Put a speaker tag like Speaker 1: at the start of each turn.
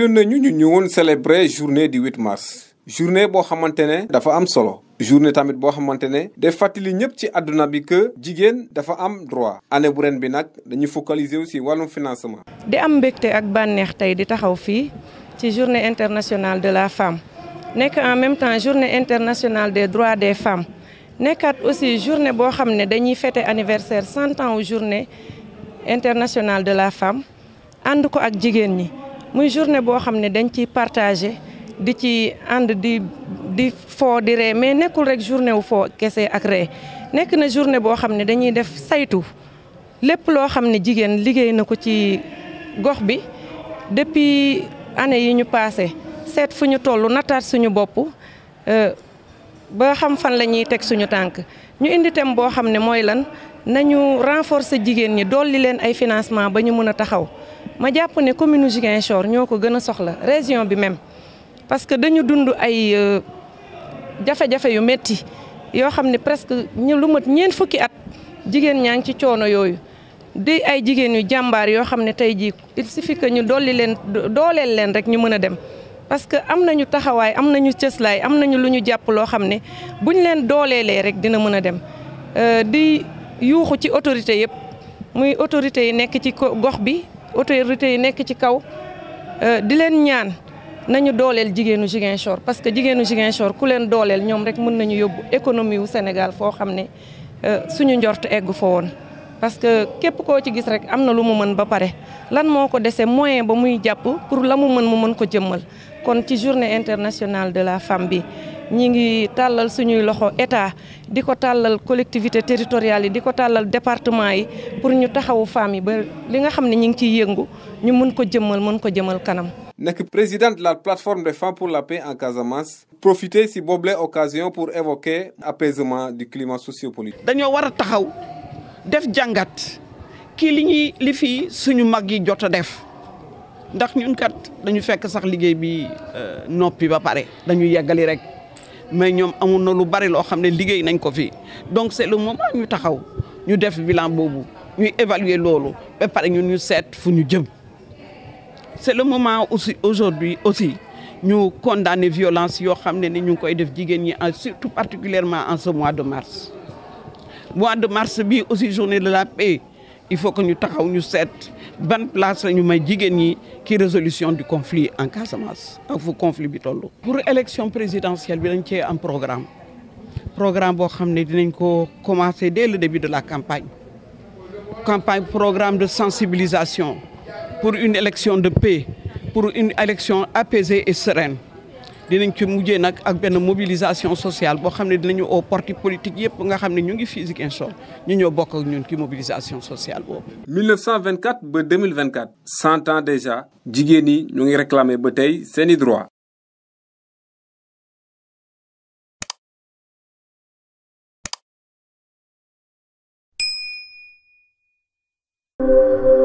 Speaker 1: diggaloon nañu ñu ñëwoon célébrer journée du 8 mars journée boo xamante ne dafa am solo journée tamit boo xamante ne day fàttali ñëpp ci àdduna bi que jigéen dafa am droit année bu ren bi nag dañuy focaliser aussi wàllum financement.
Speaker 2: di am mbégte ak bànneex tey di taxaw fii ci journée internationale de la femme nekk en même temps journée internationale des droits des femmes nekkaat aussi journée boo xam ne dañuy fêter anniversaire cent ans journée internationale de la femme ànd ko ak jigéen ñi muy journée boo xam ne dañ ciy partager di ci ànd di di foo di ree mais nekkul rek journée wu foo kese ak ree nekk na journée boo xam ne dañuy def saytu lépp loo xam ne jigéen liggéey na ko ci gox bi depuis année yi ñu passé seet fu ñu toll nattaat suñu bopp ba xam fan la ñuy teg suñu tànk ñu indi thème boo xam ne mooy lan nañu renforcer jigéen ñi dolli leen ay financement ba ñu mën a taxaw ma jàpp ne commune Ziguinchor ñoo ko gën a soxla région bi même parce que dañu dund ay jafe-jafe yu metti yoo xam ne presque ñu lu mat ñeent fukki at jigéen ñaa ngi ci coono yooyu di ay jigéen yu jàmbaar yoo xam ne tey jii il suffit que ñu dolli leen dooleel leen rek ñu mën a dem parce que am nañu taxawaay am nañu cëslaay am nañu lu ñu jàpp loo xam ne buñ leen dooleelee rek dina mën a dem di yuuxu ci autorité yëpp muy autorités yi nekk ci gox bi autorités yi nekk ci kaw di leen ñaan nañu dooleel jigéenu Ziguinchor parce que jigéenu Ziguinchor ku leen dooleel ñoom rek mën nañu yóbbu économie wu Sénégal foo xam ne suñu njort eggu fa woon parce que képp koo ci gis rek am na lu mu mën ba pare lan moo ko dese moyen ba muy jàpp pour la mu mën mu mën ko jëmmal kon ci journée internationale de la femme bi ñi ngi tàllal suñuy loxo état di ko tàllal collectivité territoriales yi di ko tàllal département yi pour ñu taxawu femmes yi ba li nga xam ne ñi ngi ciy yëngu ñu mën ko jëmmal mën ko jëmal kanam
Speaker 1: nekk présidente de la plateforme des femmes pour la paix en Casamance profiter si boobule occasion pour évoquer apaisement du climat sociopolitique.
Speaker 3: dañoo war a taxaw def jàngat kii li ñuy li fii suñu mag yi jot a def ndax ñun kat dañu fekk sax liggéey bi noppi ba pare dañu yeggali rek mais ñoom amul na lu bari loo xam ne liggéey nañ ko fii donc c'est le moment ñu taxaw ñu def bilan boobu ñuy évaluer loolu ba pare ñun ñu seet fu ñu jëm. c'est le moment aussi aujourd'hui aussi ñu condamner violence yoo xam ne ni ñu ngi koy def jigéen ñi en surtout particulièrement en ce mois de mars mois de mars bi aussi journée de la paix il faut que ñu taxaw ñu seet ban place la ñu may jigéen ñi ci résolution du conflit en Casamance ak fu conflit bi toll. pour élection présidentielle bi dañ cee am programme programme boo xam ne dinañ ko commencer dès le début de la campagne campagne programme de sensibilisation. pour une élection de paix pour une élection apaisée et sereine dinañ ci mujjee nag ak benn mobilisation sociale boo xam ne dinañu au parti politique yëpp nga xam ne ñu ngi fii Ziguinchor ñu ñoo bokk ak ñun ci mobilisation sociale boobu.
Speaker 1: 1924 ba 2024 cent ans déjà jigéen ñi ñu ngi réclamer ba tey seeni droit
Speaker 4: thank you